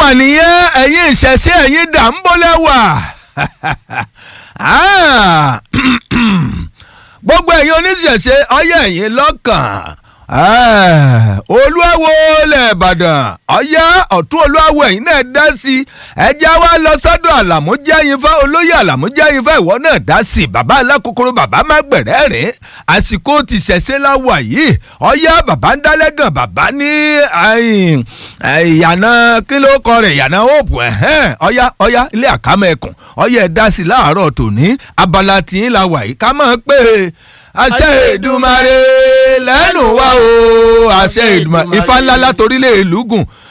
mà nìyẹn ẹ̀yin ìṣẹ̀ṣe ẹ̀yin dà ń bọ́lẹ̀ wà gbogbo ẹ̀yin oníṣẹ̀ṣe ọyẹ́ ẹ̀yin lọ́kàn olúwawo ilẹ̀ ìbàdàn ọ̀yá ọ̀tún olúwawo ẹ̀yin náà dá sí i ẹja wa lọ sọ́dọ̀ àlàmújẹ́yìnfẹ́ olóyè àlàmújẹ́yìnfẹ́ ìwọ náà dá sí i bàbá alákòókòrò bàbá má gbẹ̀rẹ́ rìn àsìkò ti ṣẹ̀ṣẹ̀ láwà yìí ọ̀yá bàbá ń dálẹ́gàn bàbá ní ìyànà kí ló kọ rẹ̀ ìyànà òòpù ọ̀yá ọ̀yá ilé àkámọ́ ẹkùn ọ̀yá ẹ̀ dá sí i láàárọ̀ tòní abala tìyín la wà yìí ká máa pè é àṣẹ Èdùmàrè lẹ́nu wa o àṣẹ Èdùmàrè ifá ńlá látorílẹ̀ èlùgùn